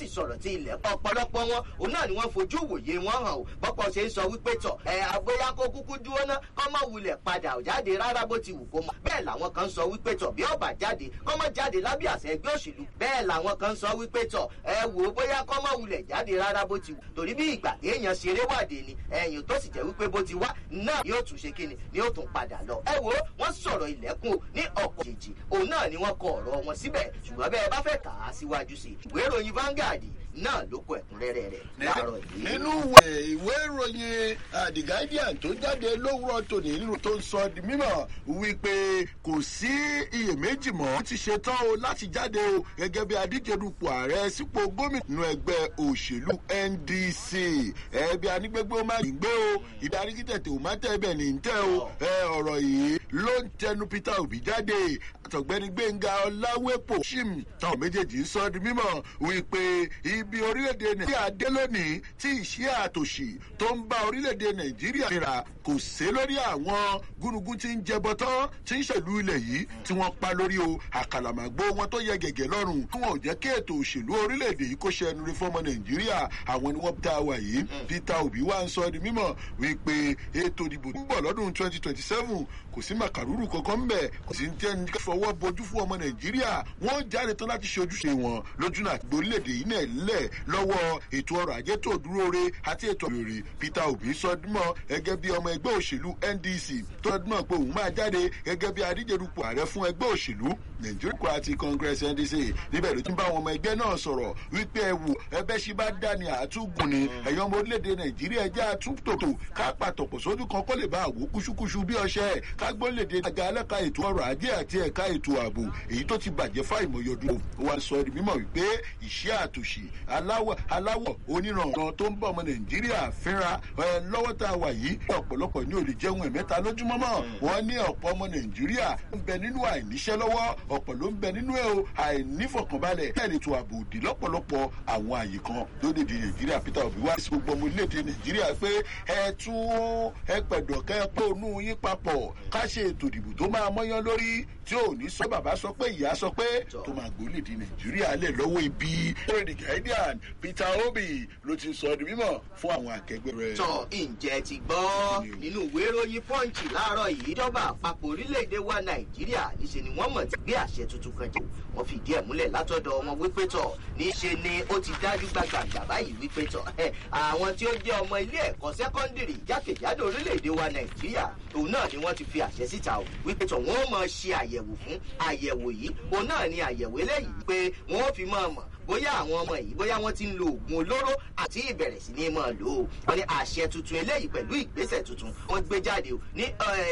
sì sọ̀rọ̀ tí ilẹ̀ ọ̀pọ̀lọpọ̀ wọn òun náà ni wọ́n fojú wòye wọn hàn o bọ́pọ̀ ṣe ń sọ wípé tọ̀ ẹ àgbóyá kó kúkú dúró ná kọ́ mọ̀ wulẹ̀ padà jáde rárá bó ti wù kó mọ̀ bẹ́ẹ̀ làwọn kan sọ wípé tọ̀ bí ọba jáde kọ́ mọ̀ jáde lábẹ́ àṣẹ ẹgbẹ́ òṣèlú bẹ́ẹ̀ làwọn kan sọ wípé tọ̀ ẹ wò ó bóyá kọ́ mọ̀ wulẹ̀ jáde rárá bó ti wù torí bí ìgbà téèyàn ṣeré wàdé ni ẹ̀yìn tó sì jẹ́ wípé bó ti wá náà yóò tún ṣe kíni ni yóò tún padà lọ ẹ wò ó wọ́n sọ̀rọ̀ ilẹ̀kùn ní ọ̀pọ̀ jèjì òun náà ni wọ́n kọ ọ̀rọ̀ wọn síbẹ̀ ṣùgbọ́n bẹ́ẹ̀ bá fẹ́ kà á síwájú sí ìwé ìròyìn Vanguard náà ló kọ ẹ̀kúnrẹ́rẹ́ rẹ̀ láàárọ̀ yìí. nínú ìwé ìròyìn the guardian tó jáde lówùrọ̀ tòní nínú tó ń sọ di mímọ̀ wípé kò sí iyèméjì mọ́ ó ti ṣetán o láti jáde o gẹ́gẹ́ bí adíje dupò ààrẹ sípò gómìnà ẹgbẹ́ òṣèlú ndc ẹbí anígbégbé ó má ní gbé o ìdarí kí tètè ò má tẹ́ bẹ̀ ní tẹ́ o ọ̀rọ̀ yìí ló ń tẹnu peter obi jáde àtọ̀gbẹ́ni gbẹ̀ngà ọláwẹ́pọ̀ shim táwọn méjèèjì ń sọ di mímọ̀ wípé ibi orílẹ̀-èdè nàìjíríà dé lónìí tí ìṣẹ́ àtòṣì tó ń bá orílẹ̀-èdè nàìjíríà nira kò sé lórí àwọn gúnugún tí ń jẹbọ tán tí ń ṣèlú ilẹ̀ yìí tí wọ́n pa lórí o àkàlàmàgbó wọn tó yẹ gẹ̀gẹ̀ lọ́rùn kí wọn ò jẹ́ kí ètò òṣèlú orílẹ̀-èdè yìí kó ṣe ẹnu rí fọ́mọ nàìjíríà àwọn ni wọ́n dá wa yìí peter obi wá ń sọ di mímọ̀ wípé ètò ìdìbò tó ń bọ̀ lọ́dún twenty twenty seven kò sí màkàrúrù kankan ń bẹ̀ kò sí tẹ́ni fọwọ́ bojú fún ọmọ nàìjíríà wọ́n jáde tán láti ṣe ojúṣe wọn lójú náà gbórílẹ̀-èdè yìí náà lẹ̀ lọ́wọ́ ètò ọrọ̀ ajé tó dúró re àti ètò ìròyìn peter obi sọdúnmọ́ gẹ́gẹ́ bí ọmọ ẹgbẹ́ òṣèlú ndc tó sọdúnmọ́ pé òun máa jáde gẹ́gẹ́ bí adíjedupò ààrẹ fún ẹgbẹ́ òṣèlú nigeria democratic congress ndc níbẹ̀ ló ti ń bá àwọn ọmọ ẹgbẹ́ náà sọ̀rọ̀ wípé ẹ wò ẹbẹ́ ṣe bá dá ní àtúgùn ni ẹ̀yọ́ ọmọ orílẹ̀-èdè nàìjíríà jẹ́ àtúntòtò ká pàtọ̀pọ̀ sójú kan kó lè bá àwò kúṣúkúṣú bí ọṣẹ ká gbólèdè àga ẹlẹ́ka ètò ọrọ̀ ajé àti ẹ̀ka ètò ààbò èyí tó ti bàjẹ́ fáìmọ̀yọdún wa sọ di mímọ̀ wípé ìṣẹ́ àtòṣì aláwọ̀ aláwọ̀ oníranran tó ń bọ̀ ọmọ nàìjíríà fínra lọ́wọ́ tá a wà yìí ọ̀pọ̀lọpọ̀ ní olè jẹun ẹ̀mẹ́ta lójúmọ́ mọ́ wọ́n ní ọ̀pọ̀ ọmọ nàìjíríà ń bẹ nínú àìníṣẹ́ lọ́wọ́ ọ̀pọ̀ ló ń bẹ nínú ẹ̀ o àìnífọ̀kànbalẹ̀ bẹ́ẹ̀ ètò ààbò òdì lọ́pọ̀lọpọ̀ àwọn àyè kan lórílẹ̀‐èdè nàìjíríà peter obi wá sí gbogbo ọmọ orílẹ̀‐èdè nàìjíríà pé ẹ tún ẹ pẹ̀dọ̀ kẹ́ ẹ pé ònú yín papọ̀ ká ṣe ètò ìdìbò tó máa mọ́yán lórí tí ò ní sọ bàbá sọ pé ìyá sọ pé tó máa gbólèdè nàìjíríà lẹ̀ lọ́wọ́ ibi lórí the guardian peter obi ló ti sọ di mímọ̀ fún àwọn akẹgbẹ́ rẹ̀. tọ ǹjẹ́ ti gbọ́ nínú ìwé ìròyìn pọ́ǹchì láàárọ̀ yìí ìjọba àpapọ̀ orílẹ̀-èdè wa nàìjíríà níṣe ni wọ́n mọ̀ ti gbé àṣẹ tuntun kan jù wọ́n fi ìdí ẹ̀ múlẹ̀ látọ̀dọ̀ wọn wípé tọ̀ níṣe ni ó ti dájú gbàgbàgbà báyìí wípé tọ̀ àwọn tí ó jẹ́ ọmọ ilé ẹ̀kọ́ sẹ́kọ́ndìrì jákèjádò orílẹ̀-èdè wa nàìjíríà òun náà ni wọ́n ti fi àṣẹ síta o wípé tọ̀ wọ́n mọ̀ ṣe àyẹ̀wò fún àyẹ̀wò yìí òun náà ni àyẹ̀wò eléyìí pé wọ́n fi mọ̀ mọ̀ bóyá àwọn ọmọ yìí bóyá wọ́n ti ń lo oògùn olóró àti ìbẹ̀rẹ̀ sí ní mọ̀ lò ó wọ́n ní àṣẹ tuntun eléyìí pẹ̀lú ìgbésẹ̀ tuntun wọ́n gbé jáde o ní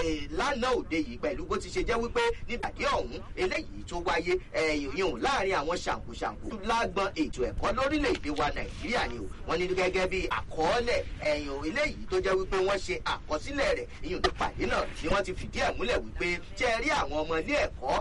lánàá òde yìí pẹ̀lú bó ti ṣe jẹ́ wípé nígbàdí ọ̀hún eléyìí tó wáyé yòó láàrin àwọn ṣàǹkóṣàǹkó lágbọn ètò ẹ̀kọ́ lórílẹ̀‐èdè wa nàìjíríà ni o wọ́n ní gẹ́gẹ́ bí àkọọ́lẹ̀ ẹ̀yìn eléyìí tó jẹ́ wípé wọ́n ṣe àkọsílẹ̀ rẹ̀ ìyún tó pàdé náà ni wọ́n ti fìdí ẹ̀ múlẹ̀ wípé ṣe rí àwọn ọmọ ilé ẹ̀kọ́